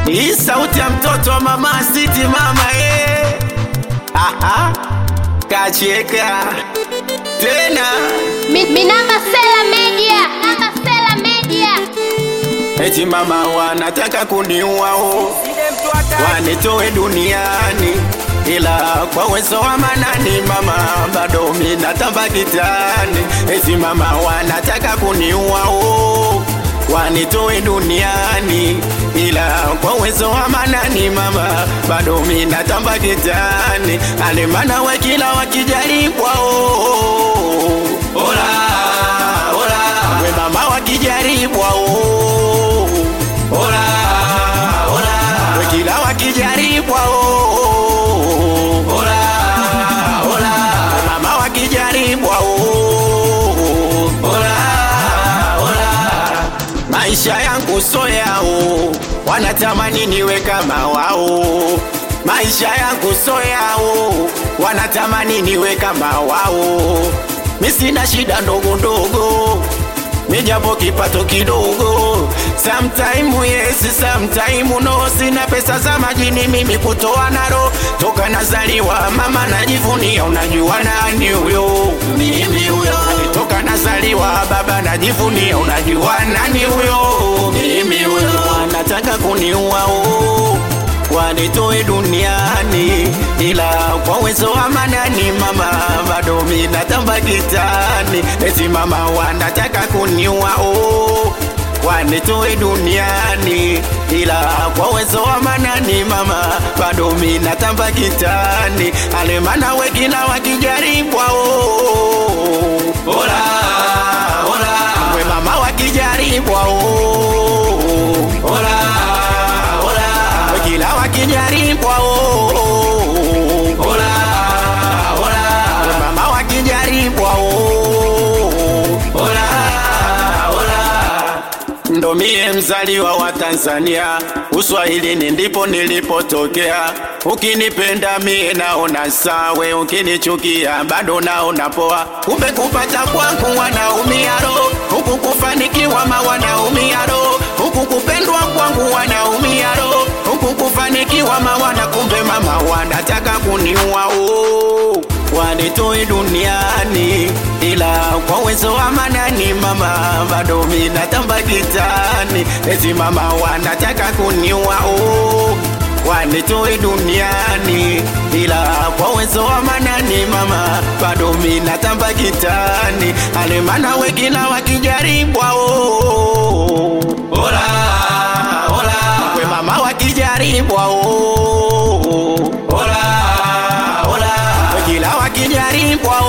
Hii sauti ya mtoto wa mama Siti mama eh. Aha. Kacheka tena Mi- Minamba Sela Media. Minamba Sela Media. eti mama wanataka kuniua oh. wanitoe duniani ila kwa uwezo wa manani mama bado minatamba kitani eti mama wanataka kuniua oh. wanitoe duniani ila kwa uwezo wa manani mama bado minatamba kitani alemana we kila wakijaribwa oh. Ola, ola. we mama wakijaribwa oh. Ola, ola. we kila wakijaribwa oh. Ola, ola. we mama wakijaribwa oh. Ola, ola. maisha yangu so yao wanatamani niwe kama wao maisha yangu so yao wanatamani niwe kama wao mi sina shida ndogo ndogo mijapo kipato kidogo sometime yes sometime no sina pesa za majini mimi kutoa naro toka nazaliwa mama najivunia unajua nani huyo mimi huyo toka nazaliwa baba najivunia unajua nani huyo mimi huyo wanataka kuniua oh wanitoe duniani, ila kwa uwezo wa manani mama bado minatamba kitani. Eti mama wanataka kuniua oh, wanitoe duniani, ila kwa uwezo wa manani mama bado minatamba kitani. Alemana we kila wakijaribwa oh, ola ola, we mama wakijaribwa oh, ola ola kila wakijaribwa oh, oh, ola ola mama wakijaribwa oh, ola ola ndo mie mzaliwa wa Tanzania, Uswahilini ndipo nilipotokea. Ukinipenda mie naona sawe, ukinichukia bado naona poa. Kumbe kupata kwangu wanaumia roho, huku kufanikiwa ma wanaumia roho, huku kupendwa kwangu wanaumia roho, huku kufanikiwa ma wana kumbe mama wanataka kuniua oh wanitoe duniani, ila kwa uwezo wa manani mama bado minatamba kitani. Eti mama wanataka kuniua oh, wanitoe duniani, ila kwa uwezo wa manani mama bado minatamba kitani. Alemana we kila wakijaribwa oh, ola ola, we mama wakijaribwa oh, ola ola, we kila wakijaribwa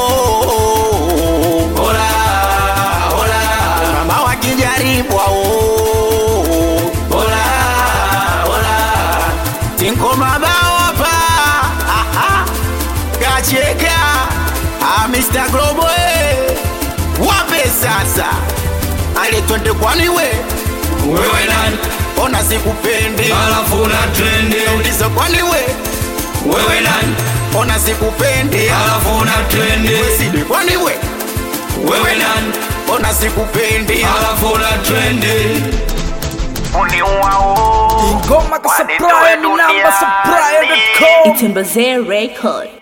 oh, ola ola, we mama wakijaribwa oh, ola ola, tinko mabao hapa aha, kacheka ah, Mr. Globo eh, wape sasa ale twende kwani we wewe nani ona sikupendi alafu na trendi uliza kwani we wewe nani ona sikupendi alafu na trendi sidi kwani we wewe nani ona sikupendi alafu na trendi uniuao Ngoma ka supply, Minamba supply.com. Itembezee Record.